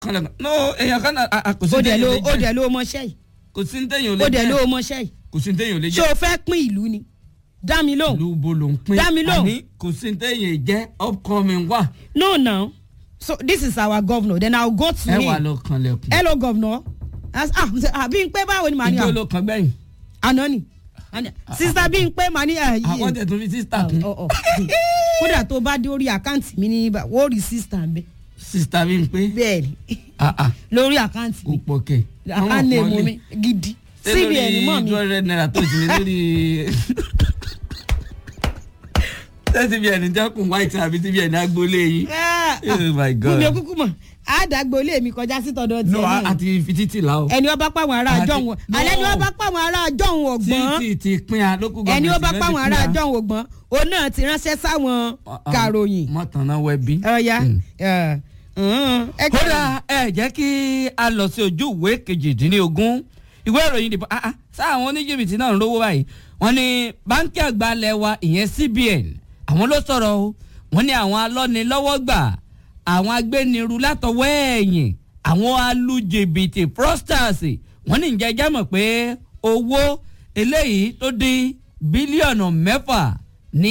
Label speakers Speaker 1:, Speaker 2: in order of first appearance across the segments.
Speaker 1: kanlẹ̀kùn no èèyàn kan náà a- a- kò sí
Speaker 2: ó dẹ̀
Speaker 1: téèyàn
Speaker 2: ló
Speaker 1: lè
Speaker 2: ó
Speaker 1: jẹ́
Speaker 2: dẹ̀ ló mọṣẹ́ yìí
Speaker 1: kò sí téèyàn
Speaker 2: ó
Speaker 1: lè
Speaker 2: dẹ̀ ló
Speaker 1: jẹ́
Speaker 2: mọṣẹ́ yìí
Speaker 1: kò sí téèyàn lè
Speaker 2: ṣé
Speaker 1: jẹ́
Speaker 2: o fẹ́ pín ìlú ni dá mi lóhùn
Speaker 1: ìlú bo ló ń pín
Speaker 2: Dá mi lóhùn.
Speaker 1: àní kò sí téèyàn jẹ́ upcoming wà
Speaker 2: no now so this is our governor then i will go to
Speaker 1: ẹ
Speaker 2: him
Speaker 1: wà lọ kanlẹ̀kùn
Speaker 2: hello governor As- ah àbí n pé báwo ni màá ní
Speaker 1: ìjọ
Speaker 2: à
Speaker 1: ló kan gbẹ̀yìn
Speaker 2: àná ni Àná- sista bí n pé màá ní à
Speaker 1: àwọn tẹ̀ tún fi sísítà kún
Speaker 2: ọ, ọ. kódà tó bá dé orí àkáǹtì mi ní ibà wọ́n rí sista ń bẹ
Speaker 1: sísítà bí n pé
Speaker 2: bẹ́ẹ̀ ni
Speaker 1: ah ah
Speaker 2: lórí àkáǹtì
Speaker 1: kò
Speaker 2: mi
Speaker 1: pọ̀ kẹ̀
Speaker 2: àkáǹtì èmo mi gidi cbn mọ́ mi
Speaker 1: two hundred naira tó ti ní lórí ṣé cbn jẹ́kùn white àbí cbn agboolé yìí
Speaker 2: Ah, ah.
Speaker 1: oh my
Speaker 2: fún mi
Speaker 1: god
Speaker 2: kúkú mọ̀ àdàgbòlé mi kọjá sí tọ̀dọ̀
Speaker 1: no
Speaker 2: tiẹ̀
Speaker 1: a-
Speaker 2: náà
Speaker 1: àti fi títì la o
Speaker 2: ẹni ó bá pàwọn ará
Speaker 1: Àti-
Speaker 2: àjọhún
Speaker 1: No.
Speaker 2: alẹ́ ni ó bá pàwọn ará àjọhún ọ̀gbọ́n
Speaker 1: títì ti pín a lókù gọ́ọ̀mẹ̀ntì
Speaker 2: ẹni ó bá
Speaker 1: náà ti
Speaker 2: pàwọn
Speaker 1: pín
Speaker 2: ará
Speaker 1: a.
Speaker 2: àjọhún ọ̀gbọ́n òun náà ti ránṣẹ́ sáwọn kàròyìn
Speaker 1: mọ̀tànà wẹ̀bí.
Speaker 2: ọ̀ya
Speaker 1: Mm.
Speaker 2: ẹ̀, ǹ, ẹ kẹ́-
Speaker 1: kódà ẹ jẹ́ kí a lọ sí ojú ìwé kejìdínlógún ìwé ìròyìn dìbò ah ah sáwọn oníjìbìtì náà ń rówó báyìí wọ́n ní báńkì àgbà ilẹ̀ wa ìyẹn CBN àwọn ló sọ̀rọ̀ o wọ́n ní àwọn alọ́nilọ́wọ́gbà àwọn agbẹniru látọwọ́ ẹ̀yìn àwọn alùjìbìtì fraudsters wọ́n ní ìjẹ́ ẹjẹ́ mọ̀ pé owó eléyìí tó dín bílíọ̀nù mẹ́fà ní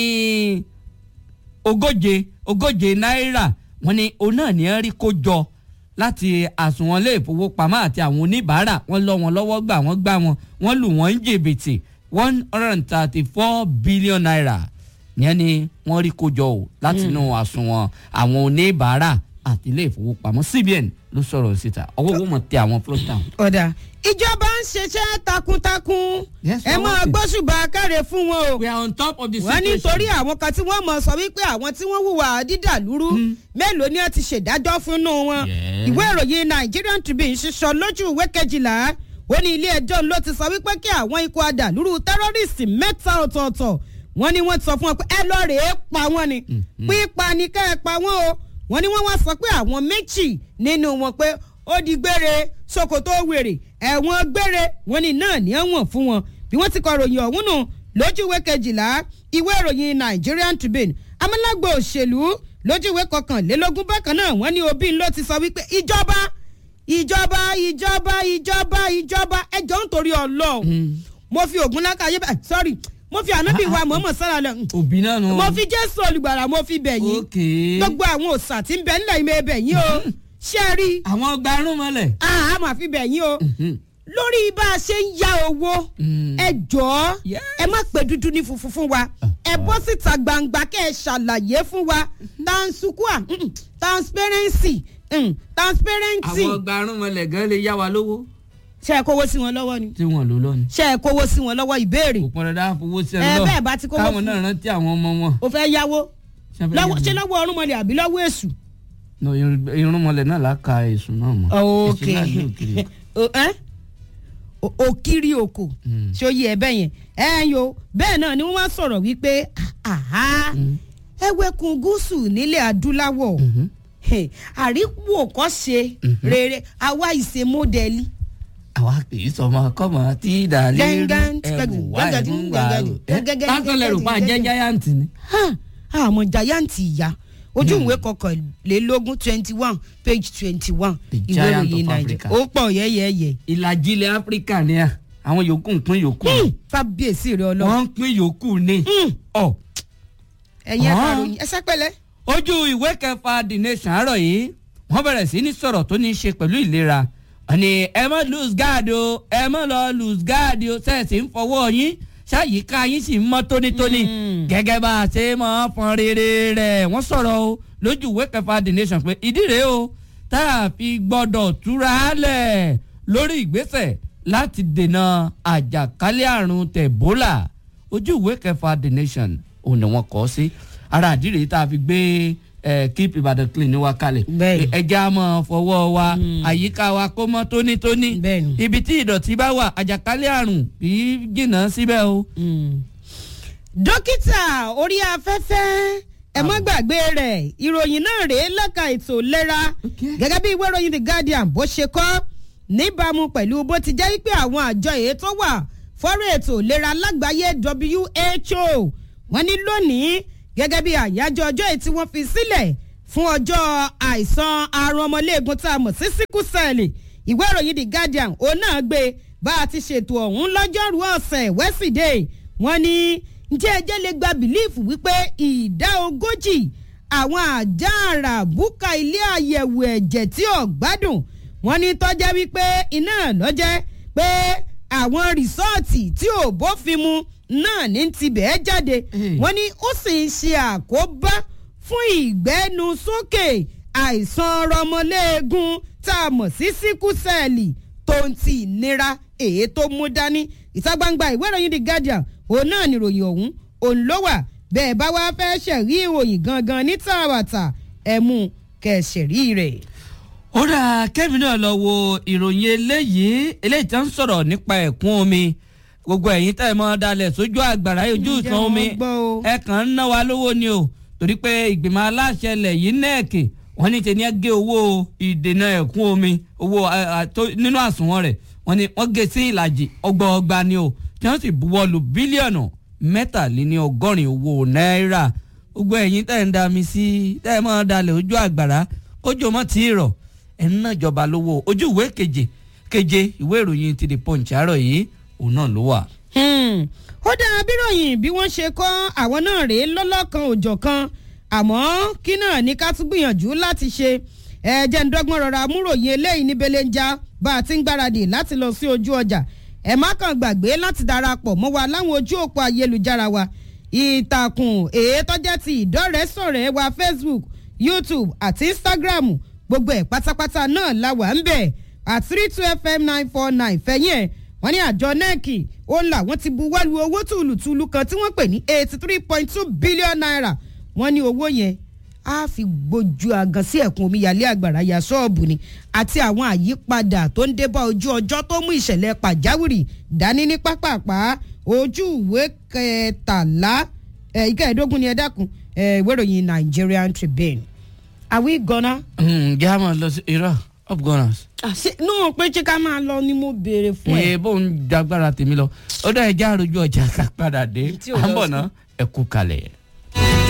Speaker 1: ogóje ogóje náírà wọ́n ní òun náà ní ẹ rí kó jọ láti àsùnwọ̀n ilé ìfowópamọ́ àti àwọn oníbàárà wọ́n lọ wọn lọ́wọ́ gbà wọ́n gbà wọn wọ́n lù wọ́n ń jìbìtì one hundred and thirty four billion naira yẹn ni wọ́n rí kó jọ o látinú àsùnwọ̀n àwọn oníbàárà àti ilé ìfowópamọ́ CBN ló sọ̀rọ̀ síta ọwọ́ owó mọ̀ tẹ àwọn fúlọ́tà.
Speaker 2: ọ̀dà ìjọba ń ṣiṣẹ́ takuntakun
Speaker 1: Yes,
Speaker 2: ẹ
Speaker 1: wọ́n
Speaker 2: máa
Speaker 1: wọ́n ti.
Speaker 2: gbóṣùbà káre fún wọn o
Speaker 1: we are on top of the
Speaker 2: wọ́n
Speaker 1: situation.
Speaker 2: nítorí àwọn kan tí wọ́n mọ̀ sọ wípé àwọn tí wọ́n hùwà dídàlúrú mélòó ni ẹ ti ṣèdájọ́ fúnnú wọn
Speaker 1: Yes.
Speaker 2: ìwé ìròyìn Nigerian Tribune ṣiṣọ lójú ìwé kejìlá ó ní ilé ẹjọ́ ló ti sọ wípé kí àwọn ikọ̀ adàlúrú tẹ́rọ́rìsì mẹ́ta ọ̀tọ̀ọ̀tọ̀ wọ́n ní wọ́n ti sọ fún wọn pé ẹ lọ́ọ́ rèé pa wọ́n ni pípa ni ká ẹ pa wọ́n o wọ́n ní wọ́n wá sọ pé àwọn méjì nínú wọn pé ó di gbére ṣòkòtò wèrè ẹ̀wọ̀n gbére wọ́n ní náà ní ẹ̀wọ̀n fún wọn bí wọ́n ti kọ ròyìn ọ̀hún nù lójú ìwé kejìlá ìwé ìròyìn Nigerian Tribune amúlágbò òṣèlú lójú ìwé kọkànlélógún bákan náà wọ́n ní Obi ló ti sọ wípé ìjọba ìjọba ìjọba ìjọba ìjọba ẹjọ́ nítorí Ọlọ́run mo fi ògùn lákàyè bá sorry mo fi ànábì wa mọ̀ọ́mọ̀ sára lọ
Speaker 1: òbí náà nù.
Speaker 2: mo fi Jésù olùgbàlà mo fi bẹ̀ yín
Speaker 1: okay.
Speaker 2: gbogbo àwọn òòsà tí ń bẹ nílẹ̀ ìmọ̀ ẹbẹ̀ yín o ṣé ẹ rí
Speaker 1: àwọn gbarún mọ́lẹ̀.
Speaker 2: a máa fi bẹ̀ yín o lórí bá a ṣe ń ya owó ẹ jọ̀ọ́
Speaker 1: Yes.
Speaker 2: ẹ má pè dúdú ní funfun fún wa ẹ bọ́ síta gbangba kẹ́ ẹ ṣàlàyé fún wa tansukua mm, transparency mm, transparency
Speaker 1: àwọn gbarún mọ́lẹ̀ gan lè yá wa lówó
Speaker 2: ṣe é kówó sí wọn lọ́wọ́ ni
Speaker 1: tí wọ́n lò lọ́ni.
Speaker 2: ṣe é kówó sí wọn lọ́wọ́ ìbéèrè
Speaker 1: kò pọn dandan fowó sí
Speaker 2: Ẹ
Speaker 1: ẹ lọ
Speaker 2: bẹ́ẹ̀ bá ti kówó
Speaker 1: káwọn
Speaker 2: fún-
Speaker 1: náà rántí àwọn ọmọ wọn.
Speaker 2: o fẹ́ yáwó
Speaker 1: Ṣé fẹ́
Speaker 2: lọ́wọ́-
Speaker 1: yá
Speaker 2: ṣé
Speaker 1: mi?
Speaker 2: lọ́wọ́ ọ̀rúnmọlẹ̀ àbí lọ́wọ́ èṣù.
Speaker 1: No, irun- irúnmọlẹ̀ náà là á ka èsùn náà mọ́.
Speaker 2: ok
Speaker 1: Èsùn náà ní òkìrì.
Speaker 2: O- ẹ́? O- òkìrì oko
Speaker 1: Mm.
Speaker 2: ṣé ó yẹ ẹ bẹ́ẹ̀ yẹn ẹ yo bẹ́ẹ̀ náà ni wọ́n wá sọ̀rọ̀ wípé àhá ẹwẹ́kun gúúsù nílẹ̀ adúláwọ̀ Hey, àríwò kọ́ ṣe rere àwa ìṣe mọ́dẹ́lì.
Speaker 1: àwa kì í sọmọ kọmọ tí ìdàlẹ́
Speaker 2: Gángan,
Speaker 1: ẹ̀wù wá
Speaker 2: gángan,
Speaker 1: ìmú wa
Speaker 2: gángan,
Speaker 1: o.
Speaker 2: gángan,
Speaker 1: Lásán lẹ́rù pa
Speaker 2: gángan,
Speaker 1: jẹ́ giant ni.
Speaker 2: àmọ́ jayanti ìyá ojú ìwé kọkànlélógún twenty one page twenty one
Speaker 1: The
Speaker 2: ìwé
Speaker 1: giant
Speaker 2: ìròyìn
Speaker 1: of
Speaker 2: nàìjíríà
Speaker 1: Africa.
Speaker 2: ó pọ̀ yẹ́yẹ́yẹ́
Speaker 1: ìlàjì ilẹ̀ áfíríkà ni à àwọn yòókù ń pín yòókù.
Speaker 2: kábíyèsí rẹ ọlọ́run
Speaker 1: wọ́n ń pín yòókù ni. ọ̀
Speaker 2: ẹ̀yin
Speaker 1: Ah.
Speaker 2: ẹ̀ka ròyìn ẹ̀sẹ̀ pẹ̀lẹ́.
Speaker 1: ojú ìwé kẹfà the nation àárọ̀ yìí wọ́n bẹ̀rẹ̀ sí ní sọ̀rọ̀ tó ní í ṣe pẹ̀lú ìlera wọ́n ní ẹ má lose guard o ẹ má lọ lose guard o sẹ́ẹ̀sì ń fọwọ́ yín ṣáyíká yín sì ń mọ́ tónítóní
Speaker 2: Mm.
Speaker 1: gẹ́gẹ́ bá a ṣe máa fọn rere rẹ̀ wọ́n sọ̀rọ̀ o lójú ìwé kẹfà the nation pé ìdí rèé o tá a fi gbọ́dọ̀ túra lẹ̀ lórí ìgbésẹ̀ láti dènà àjàkálẹ̀ àrùn tẹ̀bólà ojú ìwé kẹfà the nation òun ni wọ́n kọ ọ́ sí ara àdìrẹ́ tá a fi gbé eh, keep Ìbàdàn clean ní wa kalẹ̀
Speaker 2: Bẹ́ẹ̀ni.
Speaker 1: ẹja máa fọwọ́ wa àyíká wa kó mọ́ tónítóní
Speaker 2: Bẹ́ẹ̀ni.
Speaker 1: ibi tí ìdọ̀tí bá wà àjàkálẹ̀ àrùn kì í jìnnà síbẹ̀ o.
Speaker 2: dókítà orí afẹ́fẹ́ ẹ má gbàgbé rẹ̀ ìròyìn náà rèé lẹ́ka ètò ìlera
Speaker 1: Okay.
Speaker 2: gẹ́gẹ́ bí ìwé ìròyìn the guardian bó ṣe kọ́ níbàámu pẹ̀lú bó ti jẹ́ pé àwọn àjọ èyí tó wà fọ́rọ̀ ètò ìlera lágbàáyé WHO wọ́n ní lónìí gẹ́gẹ́ bí àyájọ́ ọjọ́ èyí tí wọ́n fi sílẹ̀ fún ọjọ́ àìsàn àrùn ọmọléegun tá a mọ̀ sí síkúsẹ̀lì ìwé ìròyìn the guardian òun náà gbé bá a ti ṣètò ọ̀hún lọ́jọ́rú ọ̀sẹ̀ wẹ́sídẹ̀ẹ́ wọ́n ní ǹjẹ́ ẹjẹ́ lè gba bìlíìfù wípé ìdá ogójì àwọn àjà àrà búkà ilé àyẹ̀wò ẹ̀jẹ̀ tí ò gbádùn wọ́n ní tọ́jẹ́ wípé iná lọ́jẹ́ pé àwọn rìsọ́ọ̀tì tí ò bófin mu náà ní tibẹ̀ jáde wọ́n ní ó sì ń ṣe àkóbá fún ìgbẹ́nusókè àìsàn rọmọléegun tá a mọ̀ sí síkúsẹ́ẹ̀lì tó ń ti ìnira èyí tó mú dání ìta gbangba ìwé ìròyìn the guardian òun náà nìròyìn ọ̀hún òun ló wà bẹ́ẹ̀ bá wá fẹ́ ṣẹ̀rí ìròyìn gangan ní tààràtà ẹ̀ mú kẹ̀ṣẹ̀rí rẹ̀.
Speaker 1: ó dà kẹ́mi náà lọ wo ìròyìn eléyìí eléyìí tó ń sọ̀rọ̀ nípa ẹ̀kún omi gbogbo ẹ̀yin tẹ́ ẹ mọ́ dalẹ̀ sójú àgbàrá ojú
Speaker 2: Ǹjẹ́
Speaker 1: ìsan omi
Speaker 2: wọ́n gbọ́ o?
Speaker 1: ẹ kàn ń ná wa lówó ni o torí pé ìgbìmọ̀ aláṣẹ ilẹ̀ yìí nẹ́ẹ̀kì wọ́n ní tẹ̀lé gé owó ìdènà ẹ̀kún omi owó ẹ, ẹ, tó- nínú àsùnwọ̀n rẹ̀ wọ́n ní wọ́n gé sí ìlàjì ọgbọọgba ni o tí wọ́n sì buwọ́ lu bílíọ̀nù mẹ́tàléní ọgọ́rin owó náírà gbogbo ẹ̀yin tẹ́ ń da mi sí tẹ́ ẹ mọ́ dalẹ̀ ojú àgbàrá kójú mọ́ tí ì rọ̀ ẹ̀ ń ná ìjọba lówó ojú ìwé keje keje ìwé ìròyìn ti the punch àárọ̀ yìí òun náà ló wà.
Speaker 2: Hmm. ó dáa bíròyìn bí wọ́n ṣe kọ́ àwọn náà rèé lọ́lọ́kan òjọ̀ kan àmọ́ kí náà ní ká tún gbìyànjú láti ṣe ẹ̀jẹ̀ ń dọ́gbọ́n rọra múròyìn eléyìí ní belenja bá a ti ń gbáradì láti lọ sí ojú ọjà ẹ má kàn gbàgbé láti darapọ̀ mọ́ wa láwọn ojú òpó ayélujára wa ìtàkùn èyí tọ́jẹ́ ti ìdọ́rẹ̀ẹ́sọ̀rẹ́ wa facebook youtube àti instagram gbogbo ẹ̀ pátápátá náà la wà ń bẹ̀ at three two fm nine four nine fẹ̀yìn ẹ̀ wọ́n ní àjọ nẹ́ẹ̀kì ó là wọ́n ti buwọ́lu owó tùlùtùlù kan tí wọ́n pè ní eighty three point two billion naira wọ́n ní owó yẹn á fi gbójú àgàn sí ẹ̀kún omíyalé àgbàrá ya ṣọ́ọ̀bù ni àti àwọn àyípadà tó ń débá ojú ọjọ́ tó mú ìṣẹ̀lẹ̀ pàjáwìrì dání ní pápápá ojú ìwé kẹtàlá ẹ̀ ìkẹẹ̀ẹ́dógún ni ẹ dákun ẹ̀ ìwé ìròyìn Nigerian Tribune àwí gọ́nà.
Speaker 1: ǹjẹ́ a máa lọ sí irọ́ up gunners.
Speaker 2: àṣẹ náà pé ṣé ká máa lọ ni mo béèrè fún ẹ.
Speaker 1: ẹ bó ń jagbára tèmi lọ ó dá ẹja àròjù ọjà ká padà dé
Speaker 2: Tí ò
Speaker 1: à ń
Speaker 2: lọ
Speaker 1: bọ̀
Speaker 2: sí.
Speaker 1: ná ẹ kú kalẹ̀.